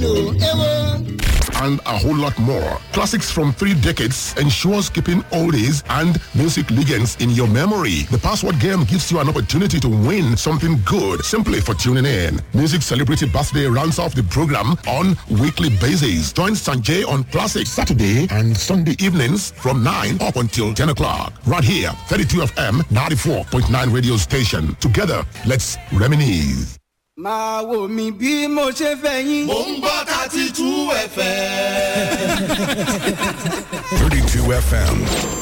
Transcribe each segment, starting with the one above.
mélòó èwo. and a whole lot more. Classics from three decades ensures keeping oldies and music legends in your memory. The password game gives you an opportunity to win something good simply for tuning in. Music Celebrity Birthday rounds off the program on weekly basis. Join Sanjay on Classic Saturday and Sunday evenings from 9 up until 10 o'clock. Right here, 32 FM 94.9 radio station. Together, let's reminisce. máa wò mí bí mo ṣe fẹ́ yín. mò ń gbọ́ thirty two fm. 32 FM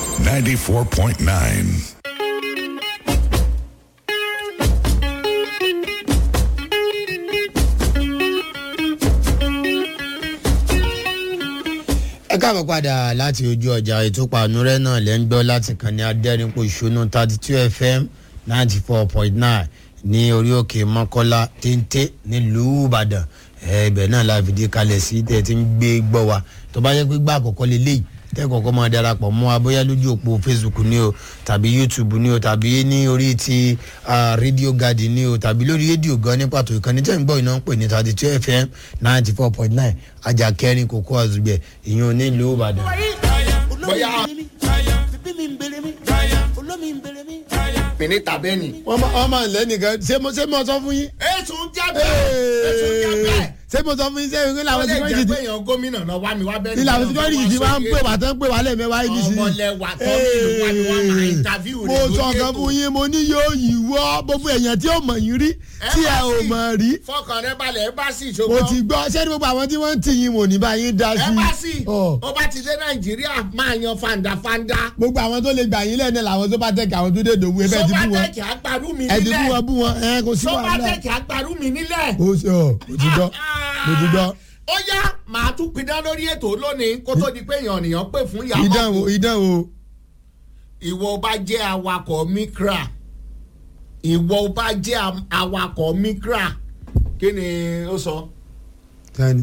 94.9. ẹ káàbọ̀ padà láti ojú ọjà ìtúpanúrẹ́ náà lẹ́ ń gbọ́ láti kàn ní adẹ́rìnpọ̀ ìṣúná thirty two fm ninety four point nine ní orí òkè mọ́kọ́lá téńté nílùú ìbàdàn ẹ, ibẹ̀ náà la fìdí kalẹ̀ sí tẹ̀ tí ń gbé gbọ́ wa tó bá yẹ pé gbà àkọ́kọ́ lélẹ́yìí tẹ́ kọ̀ọ̀kan máa darapọ̀ mọ́ wa bóyá lójú òpó facebook ni o tàbí youtube ni o tàbí ní orí ti ah, radio garden ni o tàbí lórí rédíò gan ní pàtó ìkànnì tẹ́ ń gbọ́ iná ń pè ní thirty two fm ninety four point nine ajá kẹrin kókó àzùgbẹ̀ ìyẹn nílùú ìbàdàn. bóyá pèlè tàbẹ́ ni. wọ́n máa ń lẹ́nìkan ṣé mo ṣé mo sọ fún yín. ètùn jábẹ́ ètùn jábẹ́. ṣé mo sọ fún yín ṣé ìwé ó làwọn lè security jẹ́ ti pé èèyàn gómìnà náà wá mi wá bẹ́ẹ̀ ní làwọn security ti máa ń pè wá tán pè wá lẹ́ẹ̀mẹ́wàá yìí nísìnyí. ọmọlẹ́wà tó nílùú wa ni wọ́n máa interview rẹ̀ mo lórí sọ kan ètò. fún yín mo ní yóò yíwọ́ gbogbo èèyàn tí ò mọ̀ yín rí tí ẹ ò mọ̀ rí. fọkàn rẹ balẹ̀ ẹ bá sì mo ṣogbọ́n. ti gbọ́ ṣé ní gbogbo àwọn tí wọ́n ń tì yín wò ní bá yín dá ẹ sí. bá sì Ọ̀. ó bá ti dé nàìjíríà máa yan fandafanda. gbogbo àwọn tó lè gbà yín lẹ́nu làwọn tó bá tẹ̀kẹ̀ àwọn tó dé dòwú ẹ bẹ́ẹ̀ ti bú wọn sọ́bátẹ́kì àgbàrú mi ẹ ti bú wọn nílẹ̀ bú wọn ẹ kò sí wàhálà. sọ́bátẹ́kì àgbàrú mi nílẹ̀. ó ṣe ọ mo ti gbọ́ mo ti gbọ́. ó yá màá tún pidán lórí ètò lónìí kó tó di pé èèyàn nìyàn pè fún ìyàwó ìdánwò ìdánwò ìwọ bá jẹ́ awakọ̀ mikra ìwọ bá jẹ́ am- awakọ̀ mikra kí ni ó sọ. tani.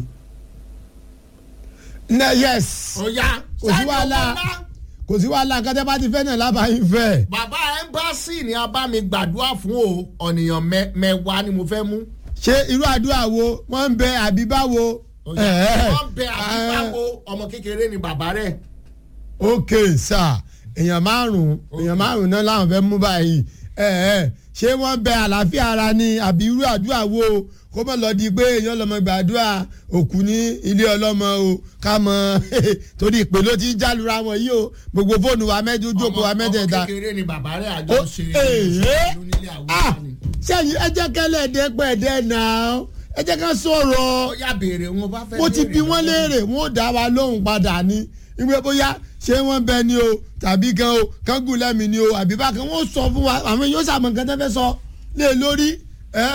na yes ó yá kò sí wàhálà kò sí wàhálà kátẹ́ bá ti fẹ́ náà lábàáyín fẹ́. bàbá ẹ́mbáàsì ni a bá mi gbàdúrà fún o ọ̀nìyàn mẹ- mẹ́wàá ni mo fẹ́ mú. ṣé irú àdúrà wo wọ́n ń bẹ àbí báwo. Ó yá, wọ́n bẹ àbíbáwo ọmọ kékeré ni bàbá rẹ̀. ok sir èèyàn márùn-ún èèyàn márùn-ún náà làwọn fẹ́ mú báyìí ẹ ẹ ṣé wọ́n bẹ àlàáfíà ara ni àbí irú àdúrà wo kó mọ̀ lọ di pé èèyàn lọ́mọ gbàdúrà òkú ní ilé ọlọ́mọ o ká mọ torí ìpè ló ti ń jálura wọn yìí o gbogbo fóònù wa mẹ́jọ jókòó wa mẹ́tẹ̀ẹ̀ta. ọmọ kékeré ni bàbá rẹ̀ àjọ ó ṣe ee ìlú nílé ah àwùjọ ni. sẹ́yìn ẹ jẹ́ kẹ́lẹ́ ẹ̀dẹ́gbẹ̀ẹ́dẹ́ náà ẹ jẹ́ ká sọ̀rọ̀ ó yá béèrè wọn bá fẹ́ mo ti béèrè bi wọ́n lọ́wọ́. léèrè wọ́n ò dá wa lóhùn padà ní ìwé bóyá ṣé wọ́n bẹ ni o tàbí kan o kan gùn lẹ́mìí ni o àbí bákan wọ́n sọ fún wa àwọn yóò sàmọ̀ nǹkan tó fẹ́ sọ lé lórí ẹ́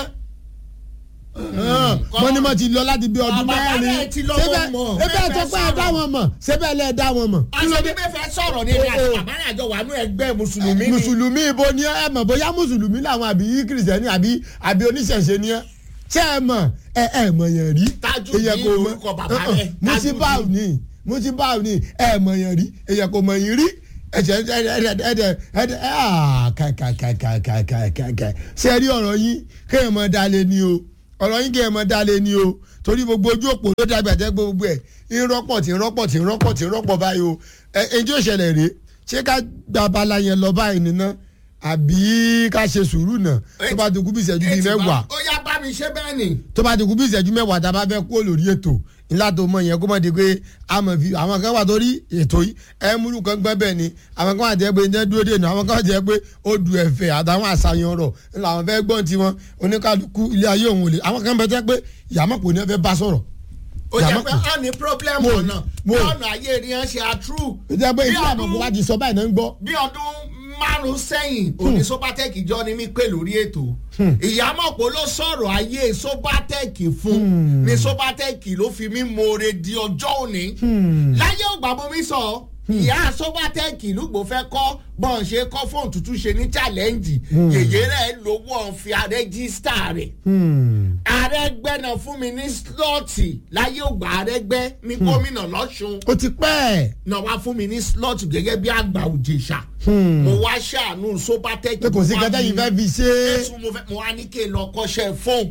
wọ́n ní mo ti lọ láti bí ọdún Bàbá mẹ́rin rẹ̀ ti lọ Ṣébẹ̀- mọ̀. ṣébẹ̀ Bẹ́ẹ̀ tó fẹ́ pé ẹ dá sọ̀rọ̀. wọn mọ̀ ṣébẹ̀ lẹ́ dá wọn mọ̀ kí ló aṣọ dé bíbẹ́ fẹ́ sọ̀rọ̀ ní ilé àti bàbá rẹ̀ àjọ wà nú ẹgbẹ́ mùsùlùmí ni. mùsùlùmí ibo ni ẹ mọ̀ bóyá mùsùlùmí làwọn àbí kìrìsìtẹ́nì àbí àbí oníṣẹ̀ṣe ni ẹ ṣé ẹ mọ̀ ẹ ẹ mọ̀ yẹn rí Tajudeen èyàn kò mọ̀ lorúkọ bàbá Uh-uh. rẹ̀, musibau Tajudeen. ni musibau ni ẹ mọ̀ yẹn rí èyàn kò mọ̀ yín rí ẹ̀jẹ̀ ẹ̀dẹ̀ ẹ̀dẹ̀ ẹ̀dẹ̀ kàkàkàkàkàkàkà ṣé ẹ rí ọ̀rọ̀ yín kéèyàn mọ̀ dalẹ̀ ni o ọ̀rọ̀ yín kéèyàn mọ̀ dalẹ̀ ni o torí gbogbo ojú òpó ló dàgbà jẹ́ gbogbo ẹ̀ ń rọ́pọ̀ tí ń rọ́pọ̀ tí ń rọ́pọ̀ tí ń rọ́pọ̀ báyìí o ẹ̀ ẹ̀ ǹjẹ́ òṣèlè rèé ṣé ká gba abala yẹn lọ báyìí nínú àbí ká ṣe sùúrù náà tó bá ti kú bí ìṣẹ́jú bíi Ètì bá- mẹ́wàá ó yá bá mi ṣe bẹ́ẹ̀ ni. tó bá ti kú bí ìṣẹ́jú mẹ́wàá tá a bá fẹ́ kú lórí ètò ńlá tó mọ yẹn kó mọ̀ di pé a mọ̀ fi àwọn kan wà torí ètò yìí ẹ múlù kan gbẹ́ bẹ́ẹ̀ ni àwọn kan wà jẹ́ pé ǹjẹ́ dúró dènà àwọn kan wà jẹ́ pé ó du ẹ̀fẹ̀ àtàwọn àṣàyàn ọ̀rọ̀ ńlá àwọn fẹ́ gbọ́n tiwọn oníkàlùkù ilé ayé òun ò lè àwọn kan bẹ tẹ́ pé ìyàmọ̀pọ̀ ni wọ́n fẹ́ bá sọ̀rọ̀ ó jẹ́ Yàmọ́ pé kù. ó ní pírọ́blẹ́mù Mo- ọ̀nà bí mo- ọ̀nà ayé rí hàn ṣe àtrú. ó jẹ́ pé Bí ìdí ọdún- àmọ̀pọ̀ wá ti sọ báyìí náà ń gbọ́ bí ọdún márùn sẹ́yìn òní sobatec jọ ni mí pè lórí ètò ìyámọ̀pọ̀ ló sọ̀rọ̀ ayé sobatec fún ni sobatec ló fi mí more di ọjọ́ òní láyé ògbà mo mi sọ ìyá sobatec lùgbò fẹ́ kọ́ bọ́n ṣe kọ́ fóònù tuntun ṣe ní challenge yèyé rẹ̀ lówó ọ̀n fi àrẹ́gísítà rẹ̀ àrẹ́gbẹ́ náà fún mi ní slọ́ọ̀tì láyé ògbà àrẹ́gbẹ́ ní gómìnà lọ́sùn ó ti pẹ́ ẹ̀ náà wá fún mi ní slot gẹ́gẹ́ bí àgbà òjèṣà. mo wá ṣàánú sobatec. pé kò sí kẹtẹ́ yìí fẹ́ fi ṣe é Jésù mo fẹ́ mo wá ní kí n lọ kọ́ṣẹ́ fóun.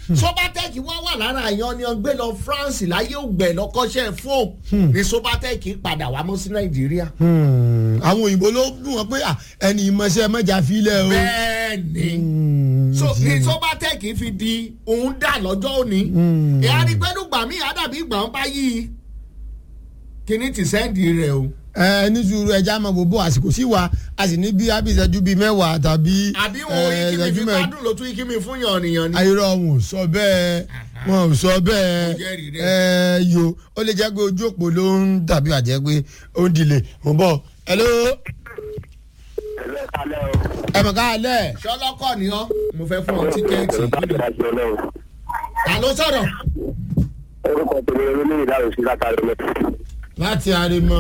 sobatec wọ́n wà lára àyàn ni wọ́n gbé lọ france láyé ògbẹ́ lọ́kọ́ṣẹ́ fóònù ní sobatec padà wá mọ́ sí nàìjíríà. Hmm, àwọn òyìnbó ló dùn wọn pé ah, ẹni ìmọ̀ṣẹ́ mọ́jà filẹ̀ o. bẹ́ẹ̀ ni so ní sobatec fi di òun dà lọ́jọ́ òní ìyá ni pẹ́ẹ́nù gbà mí àdàbí ìgbà wọn bá yí i kíní ti sẹ́ǹdì rẹ̀ o. ẹ ní sùúrù ẹja máa bò bó àsìkò sí wa a sì ní bí abisẹ́jú bíi mẹ́wàá tàbí àbí wọn ò yí kí mi fi gbádùn ló tún yí kí mi fún yàn nìyàn ni. ayọ̀rọ̀ wọn ò sọ bẹ́ẹ̀ wọn ò sọ bẹ́ẹ̀ Mo jẹ́rìí rẹ̀. ẹ yo ó lè jẹ́ pé ojú òpó ló ń dàbí àjẹ́ pé ó ń dilẹ̀ mo bọ̀ hello ẹ mọ̀ ká alẹ́ sọlọ́kọ̀ ni ọ́ mo fẹ́ fún ọ tíkẹ́ẹ̀tì ta ló sọ̀rọ̀ orúkọ tèmi olóyè ìdáhùn sí látàrí mi. láti arimọ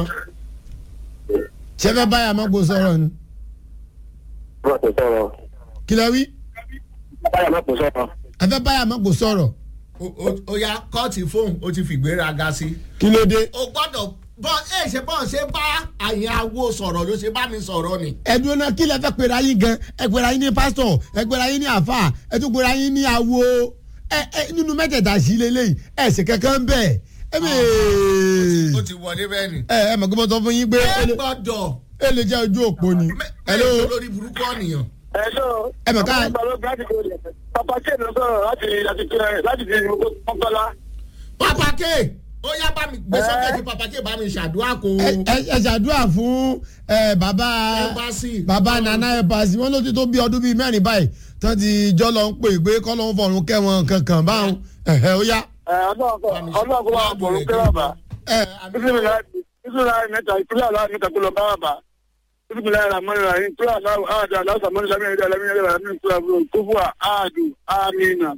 ṣé fẹ́ báyà má kó sọ̀rọ̀ ni wọ́n ti sọ̀rọ̀ kí lẹ wí báyà má kò sọ̀rọ̀. ẹ fẹ́ báyà má kó sọ̀rọ̀ O- o- ó yá kọ́ọ̀tì fóun ó ti fìgbéraga sí. kí ló dé o gbọ́dọ̀ bọ́ ẹ ṣe bọ́ ṣe bá àyàwó sọ̀rọ̀ ló ṣe bá mi sọ̀rọ̀ ni. ẹdun náà kí lẹ fẹ́ pera yín gan ẹ pera yín ní pásítọ̀ ẹ pera yín ní àfà ẹ tún pera yín ní awo ẹ ẹ nínú mẹ́tẹ̀ẹ̀ta sí lélẹ́yìn ẹ ṣe kankan bẹ́ẹ̀ ẹ bẹ́ẹ̀ ó ti wọlé bẹ́ẹ̀ ni. ẹ ẹ mọ̀ kí wọ́n sọ fún yín pé ẹ ó lè- gbọ́dọ̀ ó lè jẹ́ ojú òpó ni hello hello lórí burúkú ọ̀nìyàn. ẹ̀ṣọ́ ẹ mọ̀ ká papa ṣe ló sọ̀rọ̀ láti láti kí- láti di mọ́tọ́lá. papa k ó yá bá mi gbé sókè kí papa k bá mi ṣàdúrà kó. ẹ ẹ- ẹ ṣàdúrà fún ẹ bàbá Embassy. bàbá nana ẹ̀pàsì wọn ló ti tó bí ọdún bíi mẹ́rin báyìí tán ti jọ́ lọ ń pè pé kọ́ ló ń fọ̀run kẹ́wọn kankan báwọn ẹ̀hẹ́ ó yá ọlọ́run kó máa bọ̀ lókè bàbá. ẹ bísíláì mẹ́ta ìpínlẹ̀ aláwọ̀ mẹ́ta kó lọ bá bàbá. bísíláì ramọ́ni rà yín kúrò aláwọ̀ àdá aláwọ̀ sàmọ́ni sàmì ẹ̀dá aláwọ̀ ẹ̀dá aláwọ̀ ẹ̀dá aláwọ̀ kófúà áàdù ámìnà.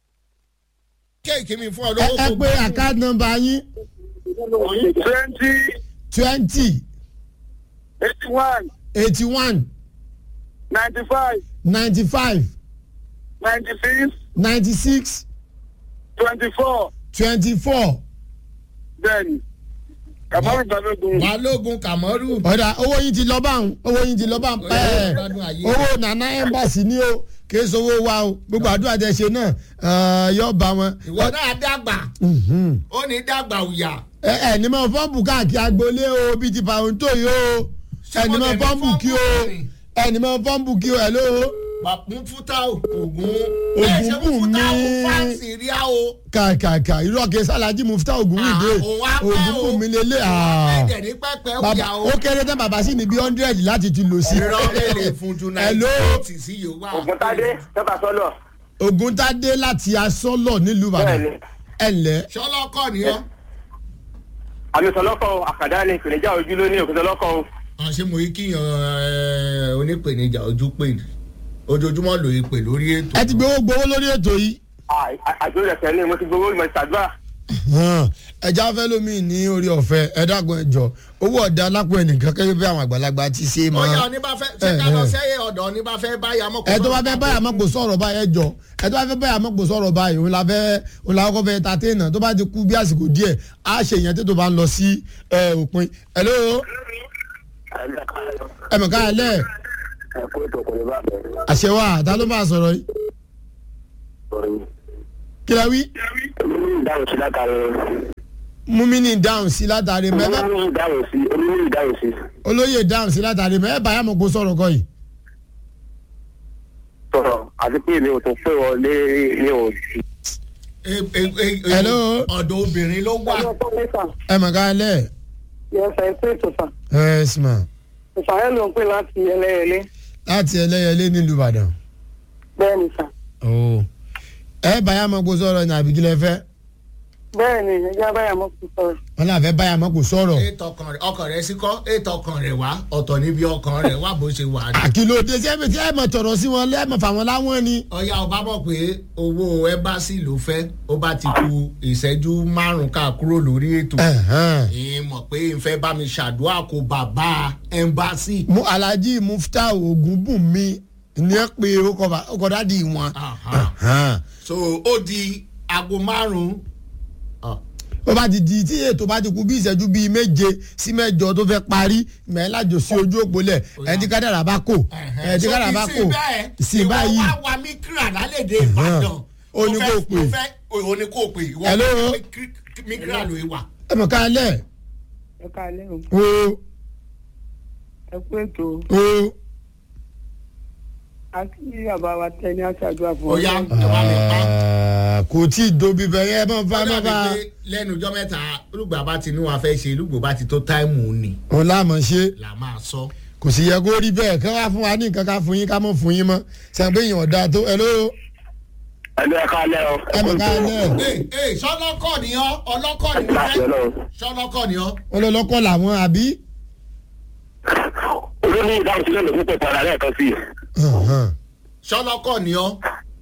kéèkì mi fún ọ ẹ lówó ẹ kó pé àkáàdì nọmba yín twenty twenty eighty one eighty one ninety five ninety five ninety six ninety six twenty four twenty four bẹ́ẹ̀ni kàmáwé balógun. balógun kàmọ́rù. ọ̀dà owó yín ti lọ báwọn owó yín ti lọ báwọn Ó yẹ ẹ̀ kó gbádùn ayé. owó nana embassy ni o kìí sowó wa o gbogbo àdúrà tẹ ṣe náà ẹ̀, yóò bá wọn. ìwọ náà dàgbà Mhm. ó ní dàgbà òyà. ẹ ẹ ní mọ fọ́ǹbù káàkiri agboolé o bíi ti pàrọ̀ǹtò yìí o Ṣé ẹ ní mo mọ lè ní fọ́ǹbù kí o fọ́ǹbù rìn? ẹ ní mọ fọ́ǹbù kí o ẹ ló pàpín fúta ògùn Ògún ṣe bù fúta mí. ògùn fáǹsì rí a o. kàkàkà irọ́ kẹ sálàjì mufta ogun wíde Ah, òun á pẹ́ ogun o. bù mí lélẹ̀ ẹ̀dẹ̀ ní pẹ́pẹ́ bàbá òyà o. ó kéré tán bàbá sì ní bí hundred láti ti lò sí. irọ́ lè fún ju Hello? náírà sí yóò wá. ògùntàdé tọ́ka sọ́lọ̀. ogun tá dé láti asọ́lọ̀ nílùú ìbàdàn Bẹ́ẹ̀ni. ẹ ǹlẹ́ sọlọ́kọ̀ ni ọ́. àmì sọlọ́kọ̀ àkàdá ni ìpèníjà ojú ló ní òkè sọlọ́kọ̀ o. àwọn ṣé mo yí kíyàn ẹ, onípèníjà ojú pè ní ojoojúmọ́ ló yí pè lórí ètò. ẹ ti gbowó gbowó lórí ètò yìí àjò rẹ̀ sẹ́ni mo ti gbowó ìmọ̀ ìṣàdúrà. hàn, ẹja fẹ́ lómi ní orí ọ̀fẹ́ ẹ dákun ẹ jọ owó ọ̀dà alápò ẹnìkan kẹ́kẹ́ bí àwọn àgbàlagbà ti ṣe mọ́ ọ̀yà oníbàfẹ́ ṣé ká lọ sẹ́yìn ọ̀dọ̀ oníbàfẹ́ báyà mọ́. ẹ tó bá fẹ́ báyà mọ́ kò sọ̀rọ̀ báyìí ẹ jọ ẹ tó bá fẹ́ báyà mọ́ kò sọ̀rọ̀ báyìí òun la fẹ́ òun la kọ́kọ́ fẹ́ ta téèna tó bá ti kú bí àsìkò díẹ̀ á ṣe ìyẹn tó tó bá ń lọ sí ẹ, òpin hello ẹ mọ̀ ká ẹ lẹ́ ẹ̀kọ́ ètò kò lè bá bẹ̀rẹ̀. àṣẹ wa ta ló bá sọ̀rọ̀ yìí kí la wí ìdáhùn sí látàrí múmínì dáhùn sí látàrí mẹ́fà olóyè ìdáhùn sí olóyè ìdáhùn sí. olóyè dáhùn sí látàrí mẹ́fà báyà mọ̀ kó sọ̀rọ̀ kọ́ yìí sọ̀rọ̀ àti pé mi ò tún pé wọlé ní òjì. E- e- e- e- Hello? ọ̀dọ̀ obìnrin ló wà. ẹ mọ̀ ká ẹ lẹ́ yẹsẹ ẹ pé tòṣà ẹ ẹ̀sìmọ̀ ìsàlẹ̀ ló ń pè láti ẹlẹ́yẹlé láti ẹlẹ́yẹlé nílùú ìbàdàn bẹ́ẹ̀ ni sà Oh. ẹ báyà mọ̀ kó sọ̀rọ̀ ní àbíkílẹ̀ fẹ́ bẹ́ẹ̀ ni ẹjẹ́ abáyà mọ́ kò sọ̀rọ̀ wọn là fẹ́ báyà mọ̀ kó sọ̀rọ̀ ètò ọkàn rẹ̀ ọkàn rẹ̀ sí kọ́ ètò ọkàn rẹ̀ wá ọ̀tọ̀ níbi ọkàn rẹ̀ wá bó ṣe wà ní. àkìlódé tí ẹ tí ẹ mọ̀ tọ̀rọ̀ sí wọn lẹ́ẹ̀mọ̀ fáwọn láwọn ni. ọ̀yà ọba mọ̀ pé owó ẹ́mbásì ló fẹ́ ó bá ti ku ìṣẹ́jú márùn-ún ká kúrò lórí ètò. Ẹ̀hẹ́n. ìyẹn mọ̀ pé ìfẹ́ bá mi ṣàdúrà kó bàbá ẹ́mbásì. mu alhaji mufta ogunbunmi ní ẹ pé ọkọ̀ dádì wọn. Aha. Ẹ̀hẹ́n. so ó di aago márùn-ún. Ah, ó bá ti di tí ètò bá ti kú bí ìṣẹ́jú bíi méje sí mẹ́jọ tó fẹ́ parí mẹ́lájò sí ojú òpó lẹ̀ ẹ̀ tí kádàrà bá kò ẹ̀ tí so kádàrà bá ìsìn kò bẹ́ẹ̀, sí ìwọ báyìí wá wa mí kíra lálẹ́dẹ̀ ìbàdàn ó ní kó pè mo fẹ́ o ní kó pè ìwọ Hello? mikra ló wà. ẹ mọ̀ ká lẹ̀ ẹ káalẹ́ o o ẹ kú ètò o àti bàbá wa tẹ ní aṣáájú àfọwọ́. ó yá ẹ bá mi pa. Ah, kò tí ì dobi bẹ̀rẹ̀ ẹ mọ̀ bá ó mọ̀ dàbí bá pé lẹ́nu ọjọ́ mẹ́ta olùgbà bá ti ní wa fẹ́ ṣe olùgbò bá ti tó táìmù ni òun láàmú ṣe là máa sọ. kò sì yẹ kó rí bẹ́ẹ̀ kí wọ́n á fún wa ní nǹkan ká fún yín ká mọ̀ fún yín mọ́ sẹ́yìn pé èèyàn ọ̀dà tó ẹ ló ẹni ẹ káalẹ́ o. ẹ mọ̀ ká lẹ̀ ee ee sọlọ́kọ̀ ni ọ́ ọlọ́kọ̀ ni mo láti fẹ́ ọlọ́run. sọlọ́kọ̀ ni ọ́. ọlọ́lọ́kọ̀ làwọn àbí. olórí ìdáhùn sílẹ̀ ló pípẹ́ padà lẹ́ẹ̀kan sí i. Hàn-hàn. sọlọ́kọ̀ ni ọ́.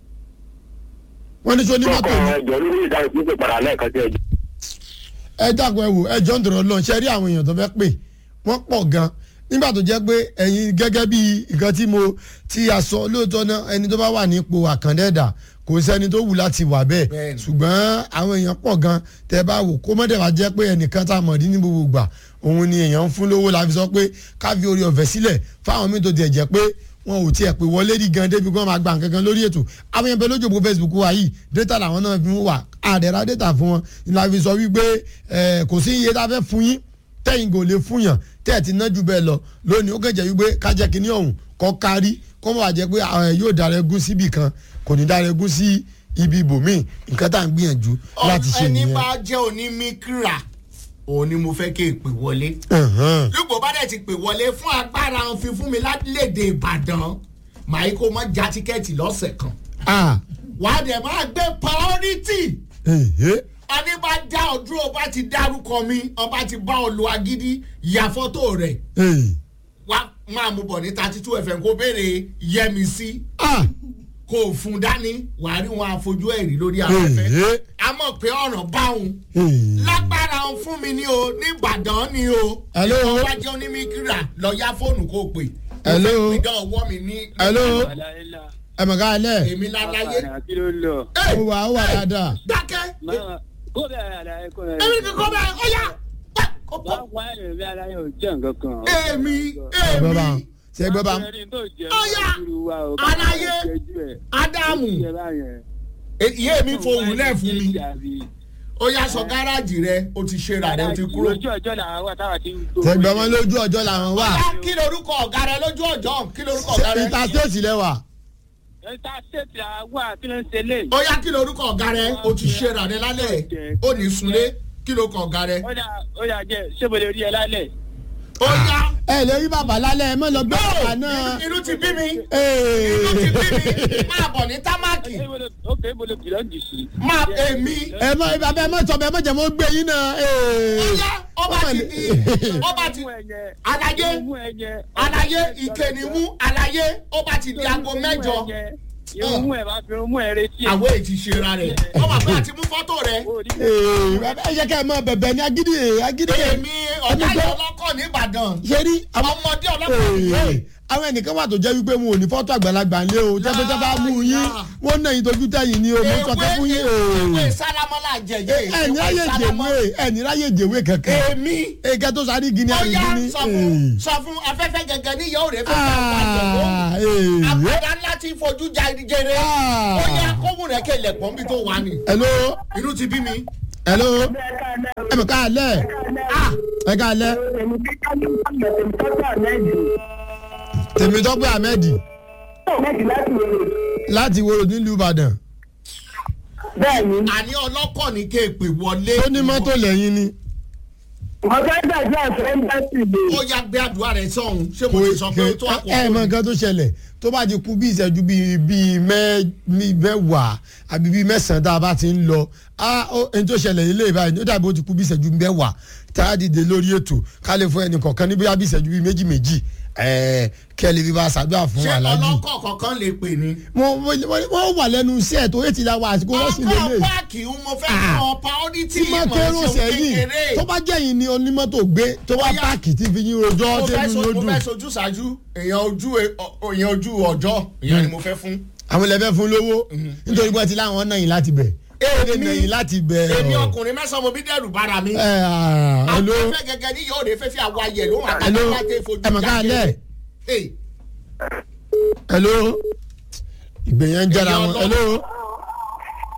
wọ́n ní sọ ní mọ́tò ọkọ̀ ni ẹjọ́ olórí ìdáhùn pípẹ́ padà lẹ́ẹ̀kan sí ẹjọ́. ẹ dàgbọ́ ẹ wò ẹ jọ́ ń dọ̀rọ̀ lọ́n ṣe rí àwọn èèyàn tó fẹ́ pè wọ́n pọ̀ gan nígbà tó jẹ́ pé ẹ̀yin gẹ́gẹ́ bí nǹkan tí mo ti àsọ lóòótọ́ náà ẹni tó bá wà nípò àkàndẹ́dà kò sẹ́ni tó wù láti wà bẹ́ẹ̀ Bẹ́ẹ̀ni. ṣùgbọ́n àwọn èèyàn pọ̀ gan tẹ́ bá wò kó mọ́tẹ́ wá jẹ́ pé ẹnìkan tá a mọ̀ ní ní gbogbo gbà òun ni èèyàn ń fún lówó la fi sọ pé ká fi orí ọ̀fẹ́ sílẹ̀ fáwọn míì tó tiẹ̀ jẹ́ pé wọn ò tiẹ̀ pé wọlé rí gan débi kí wọ́n máa gba nǹkan kan lórí ètò àwọn yẹn bẹ lójú òpó facebook wa yìí data làwọn náà fi ń wà àdẹ̀rà data fún wọn ni la fi sọ wípé ẹ, kò sí iye tá a fẹ́ fún yín tẹ́yìn kò lè fún yàn tẹ́ ẹ̀ ti ná jù bẹ́ẹ̀ lọ lónìí ó kẹ̀jẹ̀ wípé kájẹ́ kínní ọ̀hún kọ́ kárí kọ́ mọ̀ wá jẹ́ pé àwọn ẹ̀ yóò dára egún síbì kan kò ní dára egún sí ibi ibòmíì nǹkan tá à ń gbìyànjú láti ṣe ẹni nìyẹn. bá jẹ́ onímíkra òun ni mo fẹ́ kí n pè wọlé. Ẹ̀hán. lùgbò bá dẹ̀ ti pè wọlé fún agbára òfin fún mi lálédè ìbàdàn màá kó mọ́ já tíkẹ́ẹ̀tì lọ́sẹ̀ kan. Ah, wàá dẹ̀ máa gbé priority èhé. ẹni bá dá ọdún ọba ti dárúkọ mi ọba ti bá ọ lo agídí ya fọ́tò rẹ̀ Èyí. wá máa mú bọ̀ ní thirty two fm kó béèrè yẹmi sí Ah, kó o fún dání wàá rí wọn àfojú ẹ̀rí lórí afẹ́fẹ́ èhé. a mọ̀ pé ọ̀ràn báwọn Èyí. lágbára ń fún mi ní o nìbàdàn ni o Hello? ìwọ wá jẹ́ onímíkírà lọ ya fóònù kó o pè Hello? mo fẹ́ pidán ọwọ́ mi ní. Hello? ẹ mọ̀ ká lẹ̀. èmi láláyé kí ló lọ. Ẹ, ó wà ó wà dáadáa. dákẹ́ máa kó bẹ́ẹ̀ àlàyé kó bẹ́ẹ̀. èmi kò kọ́ bẹ́ẹ̀ ó yá pa, kó wá pọ̀. wá ẹ̀rẹ̀ àlàyé ò jẹ́ nǹkan kan. èmi ẹgbẹ́ bá èmi ṣe ẹgbẹ́ bá Ọ̀yá, àlàyé. ádámù ìyé mi fohùn lẹ̀ fún mi ó yá sọ gáràjì rẹ o ti ṣe rà rẹ o ti kúrò. ojú ọjọ́ làwọn wà táwa ti ń tó. ṣẹgbẹ́ wọn lójú ọjọ́ làwọn wà. Ọ̀yá, kí lorúkọ ọ̀gá rẹ lójú ọjọ́ kí lorúkọ ọ̀gá rẹ. ìta stéètì lẹ́wà. ẹ̀ta ṣètì àwa kí ló ń ṣe lé. ó yá kí lorúkọ ọ̀gá rẹ o ti ṣe rà rẹ lálẹ́ ó ní sunlé kí lorúkọ ọ̀gá rẹ. ó dà ó dà jẹ́ ṣé mo lè rí ẹ lálẹ́. ó yá ẹ lè rí bàbá lálẹ́ ẹ mọ̀ lọ gbé bàbá no náà. inú ti bí mi Ee. inú ti bí mi máa bọ̀ ní támákì ó kè é mo lè bìlọ́ jù sí. máa èmi. ẹ mọ bàbá ẹ mọ sọ bẹ ẹ mọ jẹ mọ gbé yín náà. Ee. ó yá ọba ti di ọba ti àlàyé àlàyé ìkẹnìmú àlàyé ọba ti di aago mẹ́jọ irun mú ẹ bá fi irun mú ẹ retí ẹ. àwọn èyí ti ṣera rẹ ọba pé àti mú fọ́tò rẹ Ee, bàbá ẹ jẹ́ ká ẹ mọ bẹ̀bẹ̀ ní agídí agídí. èmi ọ̀gá yẹn ọlọ́kọ̀ nìbàdàn ṣe rí àwọn ọmọdé ọlọ́kọ̀ nìyẹn. Ee, àwọn ẹnìkan wà tó jẹ́ wípé wọn ò ní fọ́tò àgbàlagbà ńlé o jẹ́ pé tẹ́ bá mú yín wọ́n náà yín tójú tẹ̀yìn ni o mo sọ pé fún yín. ewé Ee. sálámọ́lá jẹjẹ ẹni ráyè jèwé ẹni ráyè jèwé kankan. èmi eke tó sáré gini ó yá àrígini. sọ fún sọ fún afẹ́fẹ́ gẹ́gẹ́ ní yóò rẹ̀ fẹ́ fẹ́ wà jẹ̀wọ́ Ah, ee. àgbàdá ńlá ti fojú jẹrẹ Ah. ó yá kóhùn rẹ̀ kẹlẹ̀ pọ́n bí tó wà ní. hello inú ti bí mi. hello ẹ mọ̀ ká lẹ̀ ẹ ká lẹ̀ tèmítọ́pẹ́ ahmed láti wo nílùú ìbàdàn bẹ́ẹ̀ni àní ọlọ́kọ̀ ní kéèpè wọlé. tó ní mọ́tò lẹ́yìn ni ọjọ́ ìgbàjọ́ àfẹ́ ń bá sì lè. ó yá gbé àdúrà rẹ̀ sọ̀hún ṣé mo ti sọ pé ó tó ẹ ẹ mọ àkókò. nǹkan tó ṣẹlẹ̀ tó bá ti kú bí ìṣẹ́jú bíi bíi mẹ́- bíi mẹ́wàá àbí bíi mẹ́sàn-án tá a bá ti ń lọ á ó ẹni tó ṣẹlẹ̀ ilé ìbáyìí ó dàbí ó ti kú bí ìṣẹ́jú mẹ́wàá tá a dìde lórí ètò ká lè fún ẹnì kọ̀ọ̀kan ní bóyá bí ìṣẹ́jú bíi méjì méjì ẹ̀ẹ́ kẹ́lẹ́ bí bá a ṣàdúrà fún ṣé aláàjì. ọlọ́kọ̀ kọ̀ọ̀kan lè pè ní. wọ́n wọ́n- wọ́n wà lẹ́nu iṣẹ́ tó yé ti la wa àsìkò wọ́n sì ọkọ̀ lélẹ̀ páàkì ń mo fẹ́ Ah. kọ́ priority tí máa ìmọ̀ kérò ẹ̀sìn sẹ́yìn kékeré. tó bá jẹ́ yìí ni onímọ́tò gbé tó wá Bóyá- páàkì tí fi yín rojọ́ mo fẹ́ tẹ́lu so- yóò mo dùn. fẹ́ sojú ṣáájú èèyàn ojú e- ọ- èèyàn ojú ọjọ́ èèyàn ni mo fẹ́ fún. àwọn ilẹ̀ fún lówó nítorí pé ti láwọn náà yìí láti bẹ̀. èdè náà yìí láti bẹ̀. èmi ọkùnrin mẹ́sàn-án mo bí dẹ́rù bára mi. ẹ ẹ hello afẹ́fẹ́ gẹ́gẹ́ ní yóò rè fẹ́ fi àwa yẹ̀ ló wà hello láti fojú ẹ mọ̀ ká lẹ̀ Hey, hello ìgbẹ̀yẹn ń jára Ẹ̀yin wọn ọlọ́run. hello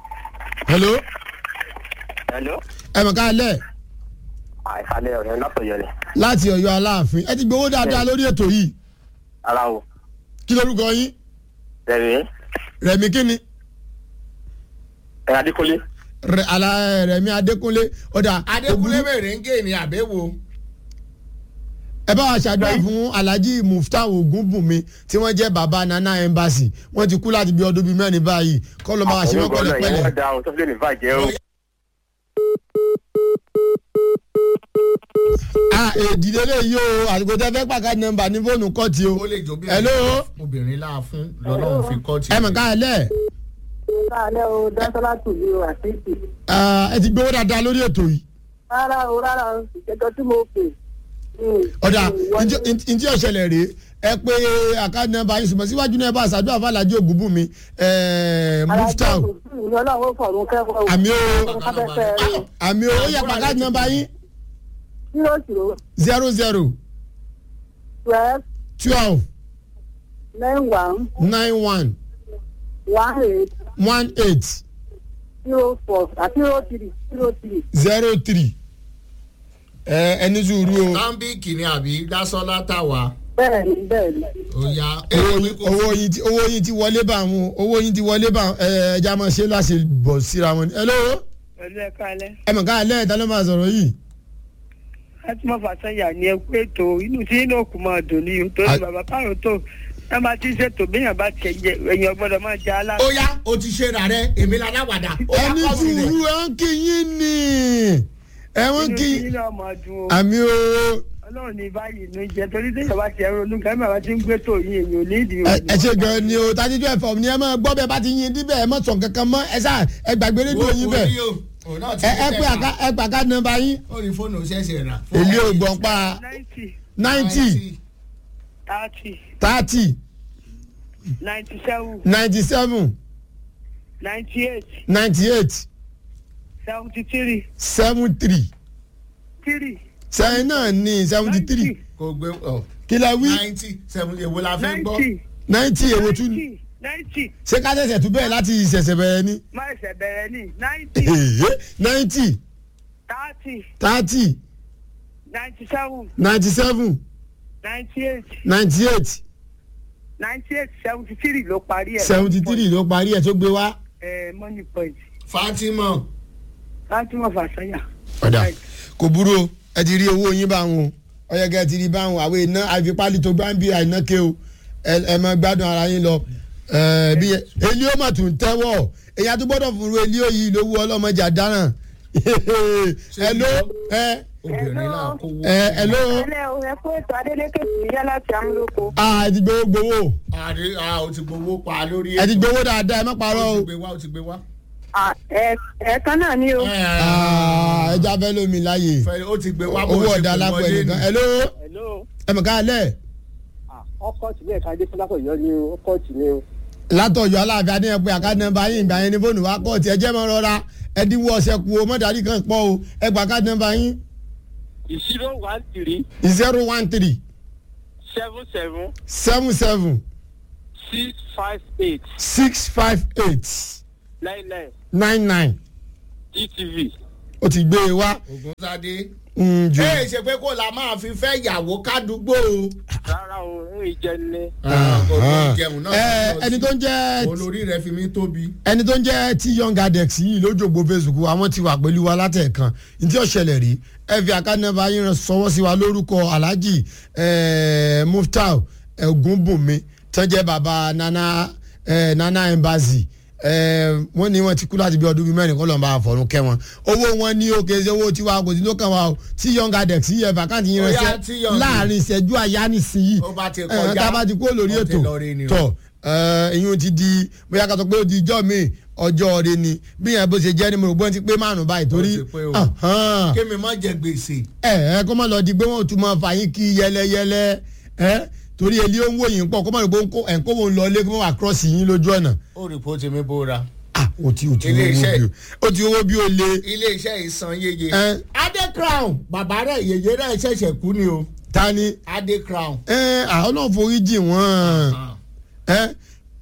hello Hello. ẹ mọ̀ ká lẹ̀ àìsàlẹ̀ ọ̀rẹ́ látọ̀yọ̀ ni. láti ọ̀yọ́ aláàfin ẹ ti gbowó dáadáa lórí ètò yìí ara o. kí lórúkọ yín rẹ̀mí rẹ̀mí kíni ẹ̀ adékọ́lé. Rẹ̀- Àlà- rẹ̀mí adékúnlé ọ̀dà adékúnlé ògúnú- mèrèǹgè ni àbẹ̀wò ẹ bá wa ṣàdúrà fún alhaji mufta ogunbunmi tí wọ́n jẹ́ baba nana embassy wọ́n ti kú láti bí ọdún bíi mẹ́rin báyìí kọ́ ló máa ṣe wọ́n Àwọn ọgbọ́n náà yẹn pẹ̀lẹ́pẹ̀lẹ́. wọ́n da ohun tó fi lè bàjẹ́ o. a èdìdé lè yí o àsìkò tẹ fẹ́ pàkà nọ́mbà ní fóònù kọ́ọ̀tì o. ó lè jó bí hello obìnrin láà fún lọ́lọ́run fi kọ́ ti. ẹ mọ̀ ká ẹ lẹ̀ Káàlẹ́ o, Dásọ́lá tùbí o, àtìsí. ẹ ti gbowó dáadáa lórí ètò yìí. Rárá o, rárá o, ìjẹ́jọ́ tí mo pè. ọ̀dà ntí ọ̀ṣẹlẹ̀ rèé ẹ pé àkáàdì nọ́mbà yín ṣùgbọ́n síwájú náà ẹ bá ṣàdúrà fún alhaji ogunbunmi mufta o. Ìyá ọlọ́run ó fọ̀run kẹ́kọ̀ọ́ o. àmì o Afẹ́fẹ́ rẹ̀. àmì o ó yẹ pàkáàdì nọ́mbà yín Zero zero zero zero twelve twelve nine one nine one one eight one eight zero four àti zero three zero three. zero three ẹ ẹni sùúrù o stanbic ni àbí dásọ́lá tàwa Bẹ́ẹ̀ni bẹ́ẹ̀ni. ó yá. owó yín- owó yín ti owó yín ti wọlé bá wọn owó yín ti wọlé bá wọn ẹ ẹja máa ṣe láṣẹ bọ̀ síra wọn ni. hello pẹ̀lú ẹ̀ka alẹ́ ẹ mọ̀ ká lẹ́yìn tá ló máa sọ̀rọ̀ yìí. láti mọ̀ fàṣẹyà ní ẹkú ètò inú tí inú òkú máa dùn ní o torí A- bàbá káàró tó ẹ máa ti ṣètò béèyàn bá tiẹ̀ jẹ èèyàn gbọ́dọ̀ máa jẹ alá. ó yá o ti ṣe rà rẹ èmi la dáwàdà. ó yá ẹni kọ́ sílẹ̀. sùúrù ẹ ń kí yín ni ẹ ń inú kí tí inú ọmọ dùn o àmì o ọlọ́run ní báyìí ló ń jẹ torí téèyàn bá tiẹ̀ ronú kẹ́mi bàbá ti ń gbé tó yín èèyàn ò ní ìdí ẹ ẹ ṣe gan ni o tàbí tó ẹ̀fọ́ ni ẹ máa gbọ́ bẹ́ẹ̀ bá ti yin díbẹ̀ ẹ má sọ̀ kankan mọ́ ẹ sá ẹ gbàgbé rédíò yín bẹ́ẹ̀ Orí o, òun náà ti ẹ ẹ ṣe pé tẹ̀ka. àká ẹ pàká nọ́mbà yín ó ní fóònù ṣẹ̀ṣẹ̀ rà. èlé ògbọ̀n pa ninety ninety thirty thirty ninety seven ninety seven ninety eight ninety eight seventy three seven three three sẹ́yìn náà ní seventy three kò gbé ọ kí la wí ninety seven èwo la fẹ́ gbọ́. ninety ninety èwo tún ní ninety ninety ṣé ká ṣẹ̀ṣẹ̀ tún bẹ̀rẹ̀ láti ìṣẹ̀ṣẹ̀ bẹ̀rẹ̀ ni má ẹsẹ̀ bẹ̀rẹ̀ ní ninety ninety thirty thirty ninety seven ninety seven ninety eight ninety eight ninety eight seventy three ló parí ẹ̀. seventy three ló parí ẹ̀ tó gbé wá. ẹ money point fatima fatima fasanya. ọ̀dà kò burú o ẹ ti rí owó yín báwọn o ọ̀yẹ́gẹ́ ti rí báwọn àwọn iná àfipálí tó gbá ń bí àìná ké o ẹ ẹ máa gbádùn ara yín lọ ẹ bí elí ó mà tún tẹ́wọ̀ èyàn tó gbọ́dọ̀ fúru elí ó yìí lówó ọlọ́mọdé àdáràn ẹ ló ẹ obìnrin náà kó wó. ẹ ẹ ló Ẹlẹ́ o, ẹ kó ètò Adélékè sí yá láti Amúlòkó. a ti gbowó gbowó àdé a ò ti gbowó pa lórí ẹ ti gbowó dáadáa ẹ má parọ́ ó o ti gbé wá ó ti gbé wá. À, ẹ- Ẹ̀ẹ̀kan náà ni o. Ah, ẹ já fẹ́ lómi láàyè Fẹ́- ó ti gbé wá bó owó ṣe ọ̀dà pè alápẹ̀ wọlé nìkan ni. ẹ ló hello ẹ mọ̀ ká lẹ̀ ọkọ tìlẹ̀ ká dé fúlákọ̀ yọ ni o ọkọ tìlẹ̀ o. látọ̀jọ́ aláàfin adéyẹn pé àká nọmba yín ìgbà yẹn ní fóònù wa kọ́ ọ̀tí ẹ jẹ́ mọ́ rọra ẹdínwó ọ̀sẹ̀ kú o mọ́tàdí kan pọ̀ o ẹ gbà ká nọmba yín zero one three zero one three seven seven seven seven six five eight six five eight nine nine nine nine gtv. ó ti gbé e wá ògúnsadé. mm, jù. ẹ ṣe pé kó la máa fi fẹ́ yàwó kádùúgbò o. rárá o ń jẹ ní. kò tó jẹun náà. ẹ ẹni tó ń jẹ́ olórí rẹ fi mí tóbi. ẹni tó ń jẹ́ tí young adex yìí lójoogbò facebook àwọn ti wà pẹ̀lú wa látẹ̀kan ntí ọ̀ṣẹ̀lẹ̀ rí ẹ fi àkànnàbà yín rán sọwọ́ sí wa lórúkọ alhaji eh, muftau ogunbunmi tó jẹ́ baba nana eh, nana embassy eh, wọ́n ní wọ́n ti kú láti bí ọdún bíi mẹ́rin kọ́ lọ́nba àfọ̀rún kẹ́ wọn owó wọn ní òkè ṣe owó tiwa kò sí ló kàn wá o tí young adex yìí ẹ fàkàntì yín Ó yá, ránṣẹ́ tí Young- láàrin ìṣẹ́jú àyá nísìnyí ó bá ti ẹ, kọjá tá a bá ti kúrò lórí ó ti ètò lọ rí ni o. tọ̀ ìyún ti di bóyá ká sọ pé ó di ijọ́ mi ọjọ́ rẹ ni bí yẹn bó ṣe jẹ́ ni mo rò pé wọ́n ti pé márùn báyìí torí Ó ti pé o. ahán. kémi má jẹ gbèsè. ẹ ẹ kó má lọ di pé wọ́n tún máa fà yín kí yẹlẹyẹlẹ ẹ torí elí ó ń wò yín pọ̀ kó má lọ pé ẹ̀ ń kó wọn lọ ilé kó má wà cross yín lójú ọ̀nà ó rìpọ́tì mi bóra. ah o ti o ti Ilé owó iṣẹ́- bí o o ti owó bí o le ilé iṣẹ́ ìsan yeye. ẹ adé crown bàbá rẹ̀ yèyé rẹ̀ ṣẹ̀ṣẹ̀ kú ni o. ta ni adé crown. ẹ àwọn náà forí jì wọ́n ẹ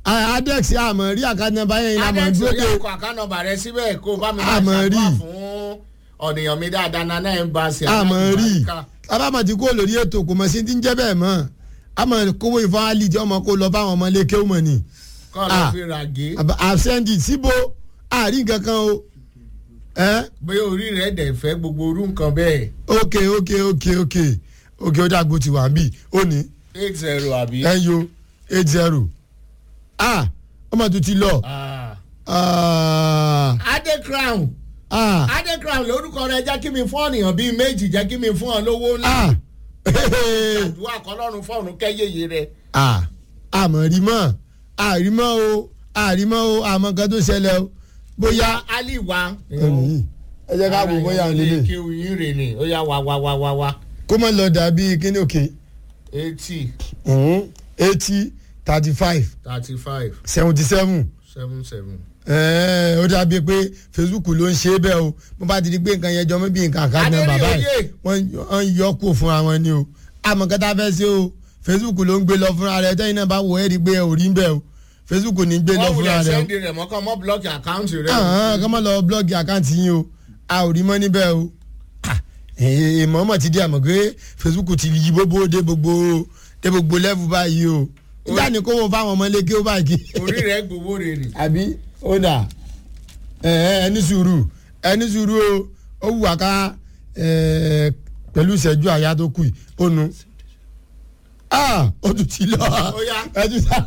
Ah, adex àmọ́ rí àkáǹtì nọ́mbà yẹn ìlànà adex dúró orí de àkọ àkànnàbà rẹ síbẹ̀ kó o bá mi máa Àmọ́ rí. ṣàdúrà fún ọ̀nìyàn mi dáadáa nana ẹ̀ ń bá ṣe àmọ́ rí àlùbáríkà. abámọ̀ tí kò lórí ètò kò mọ̀ sí ti ń jẹ́ bẹ́ẹ̀ mọ́ àmọ́ kówó ìfọ̀n alì tí ọmọ kó lọ fáwọn ọmọ ilé kéwù mọ̀ ni kọ́ ló Ah. fi ràgé àbsẹ́ndì síbo àárín kankan o ẹ́ bóyá orí rẹ̀ dẹ̀ fẹ́ gbogbo orú nǹkan bẹ́ẹ̀ ok ok ok ok ok ó dàgbò tí wà ń bì ó ní eight zero àbí. ẹyọ eight zero ah ọmọ tó ti lọ Ah. ah adé crown ah adé crown lórúkọ rẹ jẹ́ kí mi fún ọ̀nìyàn bíi méjì jẹ́ kí mi fún ọ lówó ńlá ah àdúrà kọlọ́run fọ́ọ̀run kẹ́yẹyẹ rẹ. ah àmọ̀ rí mọ́ àrímọ́ o àrímọ́ o àmọ́ kan tó ṣẹlẹ̀ o bóyá ali wa. ẹnì yìí ẹ jẹ́ ká wò bóyá òun lélẹ̀ kí oyin rè ni ó yá wa wa wa wa wa kó mọ̀ lọ dàbí kíní òkè eighty eighty thirty five thirty five seventy seven seven seven. ó dàbí pé facebook ló ń ṣe é bẹ́ẹ̀ o mo bá ti di pé nǹkan yẹn jọ mọ́ bí nǹkan àkáàdì náà bàbá yìí Adéníyòye. wọ́n wọ́n ń yọ kó fúnra wọn ni o àmọ́ kẹta fẹ́ ṣe o facebook ló ń gbé lọ fúnra rẹ tẹ́yìn náà bá wọ ẹ́ rí pé ò rí ń bẹ́ o facebook ní gbé lọ wọ́n fúnra wulẹ̀ rẹ o sẹ́ndì rẹ̀ mọ́ kàn mọ́ blọ́ọ̀kì àkáǹtì rẹ̀. kọ́ mọ́ lọ blọ́ọ̀gì àkáǹtì yín o a ò rí mọ́ níbẹ̀ o ìmọ̀ọ́mọ̀ ti di àmọ̀ pé facebook ti yí gbogbo dé gbogbo dé gbogbo level báyìí o nígbà ní kó wo fáwọn ọmọ ilé kí ó báyìí kí orí rẹ̀ gbowó rè ni. àbí ó dà ẹ ẹ ẹni sùúrù ẹni sùúrù o ó wù wá ká ẹ pẹ̀lú ìṣẹ́jú àyà tó kù yìí ó nu ah ó tún ti lọ Ó yá. ẹ tún sá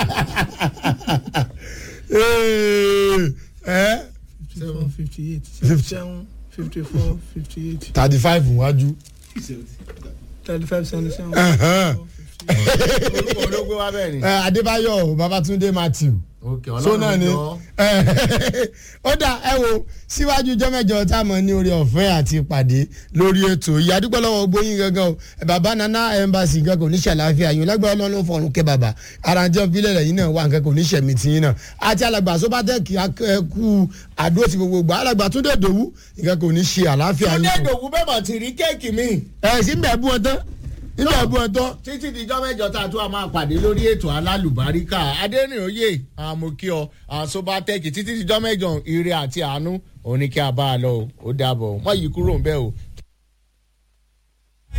ẹ seven fifty eight Fifty. seven fifty four fifty eight thirty five wájú thirty five seventy seven. orúkọ ológun wa bẹ́ẹ̀ ni. ẹ adébáyọ̀ babatunde matthew òkè so náà ni jọ. ó dà ẹ wo síwájú jọ́mẹ́jọ tá a mọ̀ ní orí ọ̀fẹ́ àti ìpàdé lórí ètò yìí àdúgbò lọ́wọ́ gbóyin gangan o ẹ bàbá nana embassy gangan kò ní ṣàlàáfíà yín lágbára ọlọ́run fọ̀run kẹ́ bàbá aranjẹ́ fílẹ̀ rẹ̀ yín náà wà nǹkan kò ní ṣẹ̀mí tí yín náà àti alàgbà sóbátẹ́ẹ̀kì akẹ́kù àdó ti gbogbo gbà alàgbà túndé dòwú nǹkan kò ní ṣe àlàáfíà túndé yín dòwú bẹ́ẹ̀ mọ̀ ti rí kéèkì mi. ẹ̀ sí ń bẹ̀ bú ọ tán ń bẹ̀ bú ọ tán títí dijọ́ mẹ́jọ tá a tún a máa pàdé lórí ètò alálùbáríkà adẹ́rìnòye àmọ́kíọ àsobatẹ́kì títí dijọ́ mẹ́jọ ire àti àánú òní kí a bá a lọ o ó dàbọ̀ wọ́n yí kúrò ń bẹ́ẹ̀ o